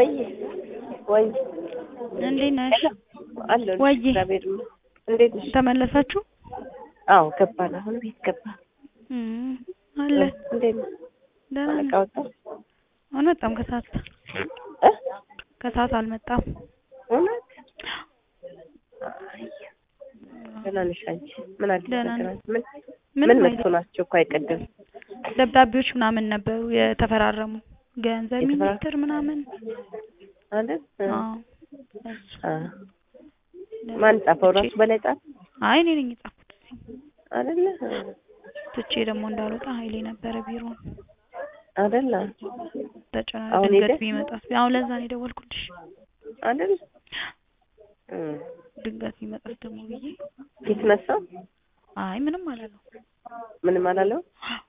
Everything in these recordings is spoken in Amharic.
ወይ ወይ እንዴት ነሽ? አለሁ ወይ እግዚአብሔር ይመስገን። እንዴት ነሽ? ተመለሳችሁ? አዎ ገባን። አሁን ቤት ገባን። እም አለ እንዴት ነው? ደህና አለቃ ነኝ። ወጣ? አልመጣም ከሰዓት እ ከሰዓት አልመጣም። እውነት? አይ ደህና ነሽ አንቺ? ምን አዲስ ደህና ነገር ነኝ። አለ? ምን ምንም ምን አይልም። መጥቶ ናቸው እኮ አይቀድም ደብዳቤዎች ምናምን ነበሩ የተፈራረሙ ገንዘብ የተፈራ- ሚኒስትር ምናምን አይደል? እ አዎ እሱ አ ማን ጻፈው? ራሱ በላይ ጻፈ አይ እኔ ነኝ የጻፍኩት አይደለ? እ ትቼ ደግሞ እንዳልወጣ ኃይሌ ነበረ ቢሮ አይደለ? ተጨናነቀ አሁን ድንገት ሄደ? ቢመጣስ አሁን ለዛ ነው የደወልኩልሽ አይደል? እ ድንገት ቢመጣስ ደግሞ ብዬ የተነሳው አይ ምንም አላለው ምንም አላለው።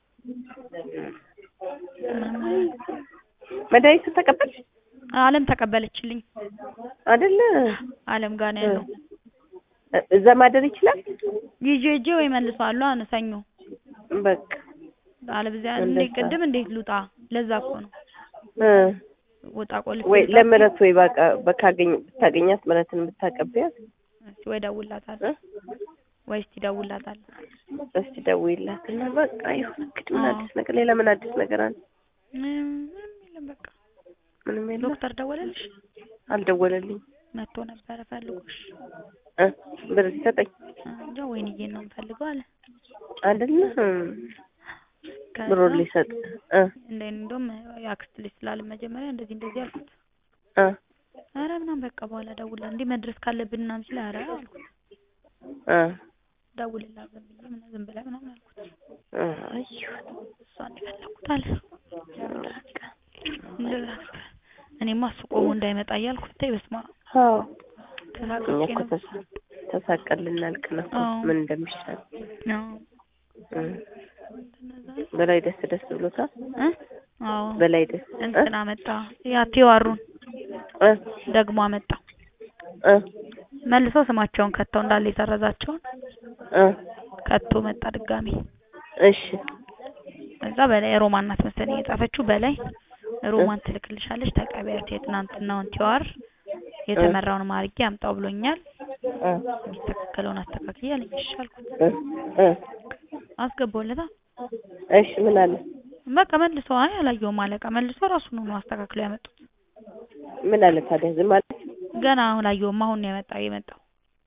ምንም አላለው መድኃኒቱን ተቀበልሽ አለም ተቀበለችልኝ አይደለ? አለም ጋር ነው ያለው እ እዛ ማደር ይችላል። ይዤ ሂጄ ወይ መልሰዋለሁ አነ ሰኞ በቃ አለበዚያ እንደዛ። እንዴት ቅድም እንዴት ልውጣ ለዛ እኮ ነው እ ወጣ ቆልፍ ወይ ለምህረት ወይ በቃ በካገኝ ብታገኛት ምህረትን ብታቀብያት እስቲ ወይ ደውልላታለሁ እ ወይ እስቲ ደውልላታለሁ እስቲ ደውይላት እና በቃ ይሁን እንግዲህ ምን አዎ። አዲስ ነገር ሌላ ምን አዲስ ነገር አለ? ምንም ምንም የለም በቃ ምንም የለም። ዶክተር ደወለልሽ አልደወለልኝ መጥቶ ነበረ ፈልጎሽ እ ብር ሲሰጠኝ እንጃ ወይንዬን ነው የምፈልገው አለ አይደለ ከዛ ብሩን ሊሰጥ እ እንደ እንደውም የአክስት ልጅ ስላለ መጀመሪያ እንደዚህ እንደዚህ አልኩት እ ኧረ ምናምን በቃ በኋላ ደውላ እንዴ መድረስ ካለብን ምናምን ሲል ኧረ አልኩት እ ደውልላት ዝም ብዬ ምናምን ዝም ብለህ ምናምን አልኩት እ አይ ይሁን እሷን የፈለኩት አለ በቃ እንደዛ ነበር እኔማ እሱ ቆሞ እንዳይመጣ እያልኩ ብታይ በስመ አብ አዎ ተሳቅቄ እኛ እኮ ነበር ተሳ- ተሳቀን ልናልቅ ነው እኮ አዎ። ምን እንደሚሻል አዎ እ እንደዛ ነው በላይ ደስ ደስ ብሎታል። እ አዎ በላይ ደስ እ እንትን አመጣ ያ ቴዋሩን እ ደግሞ አመጣ እ መልሰው ስማቸውን ከተው እንዳለ የሰረዛቸውን እ ከቶ መጣ ድጋሚ እሺ እዛ በላይ ሮማን ናት መሰለኝ የጻፈችው በላይ ሮማን ትልክልሻለች ተቀበያት የትናንትናውን ቲዋር የተመራውን አድርጌ አምጣው ብሎኛል እ የሚስተካከለውን አስተካክዬ አለኝ እሺ አልኩት እ እ አስገባውለታ እሺ ምን አለ? በቃ መልሶ አይ አላየውም አለቃ መልሶ ራሱ ነው አስተካክለው ያመጡት ምን አለ ታዲያ ዝም አለ? ገና አሁን አላየውም አሁን ነው ያመጣው የመጣው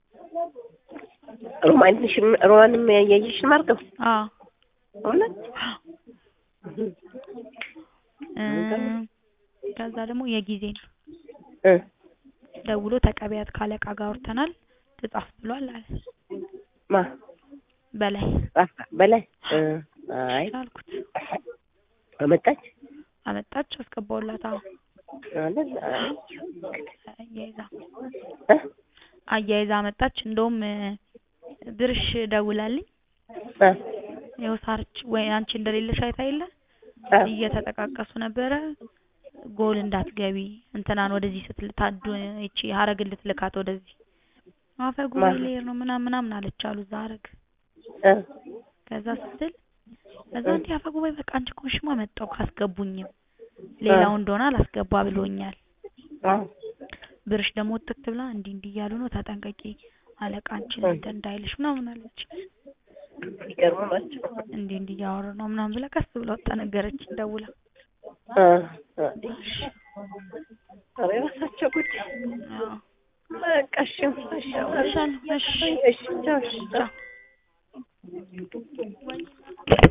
ሮማንሽም ሮማንም ያየሽን ማርገው አዎ እውነት እ ከዛ ደግሞ የጊዜ ነው እ ደውሎ ተቀበያት ካለቃ ጋር አውርተናል ትጻፍ ብሏል አለ ማ በላይ ጻፋ በላይ እ አይ አልኩት አመጣች አመጣች አስገባውላት አዎ አይደል አይ አያይዛ እ አያይዛ አመጣች እንደውም እ ብርሽ ደውላልኝ እ ይኸው ሳርች ወይ አንቺ እንደሌለሽ አይታ የለ እ እየተጠቃቀሱ ነበረ ጎል እንዳትገቢ እንትናን ወደዚህ ስትልታዱ እቺ ሀረግን ልትልካት ወደዚህ አፈ ጉባኤ ማን? ልሄድ ነው ምናምን ምናምን አለች አሉ እዛ ሀረግ እ ከዛ ስትል ከዛ እንዲህ አፈ ጉባኤ በቃ አንቺ ኮንሽማ መጣው ካስገቡኝም ሌላው እንደሆነ አላስገባ ብሎኛል አዎ ብርሽ ደግሞ ጥቅት ብላ እንዲህ እንዲህ እያሉ ነው ተጠንቀቂ አለቃ አንቺን እ እንትን እንዳይልሽ ምናምን አለች ይገርሙ ናቸው እንዲህ እንዲህ እያወሩ ነው ምናምን ብላ ቀስ ብላ ወጣ ነገረችኝ ደውላ እ እ ኧረ የራሳቸው ጉዳይ አዎ በቃ እሺ እሺ እሺ አሉ። እሺ እሺ ቻው እሺ ቻው ቻው